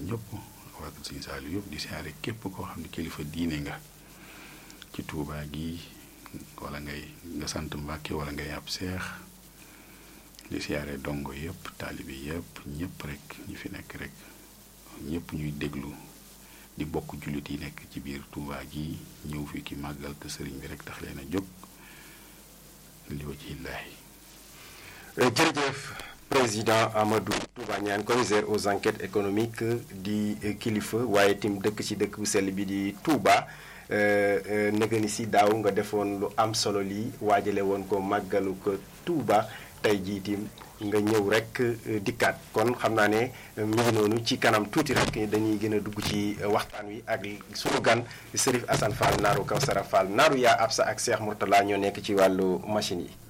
ñëpp waa Sëñ Saaliw yëpp di siyaare képp koo xam ne kilifa diine nga ci Tuubaa gi wala ngay nga sant Mbàkke wala ngay ab seex di siyaare dongo yëpp taalibe yëpp ñëpp rek ñi fi nekk rek ñëpp ñuy déglu di bokk jullit yi nekk ci biir Tuubaa gi ñëw fi ki màggal te sëriñ bi rek tax leen a jóg li wajhillaahi jërëjëf président Amadou Touba Niane commissaire aux enquêtes économiques di kilifa waaye tim dëkk ci dëkk bu sell bi di Touba nëga ni si daaw nga defoon lu am solo lii waajale woon ko màggalu ko Touba tey jii tim nga ñëw rek dikkaat kon xam naa ne mi ngi noonu ci kanam tuuti rek dañuy gën a dugg ci waxtaan wi ak sunu gan Serif Assane Fall naaru Kawsara Fall naaru yaa Absa ak Cheikh Mourtala ñoo nekk ci wàllu machine yi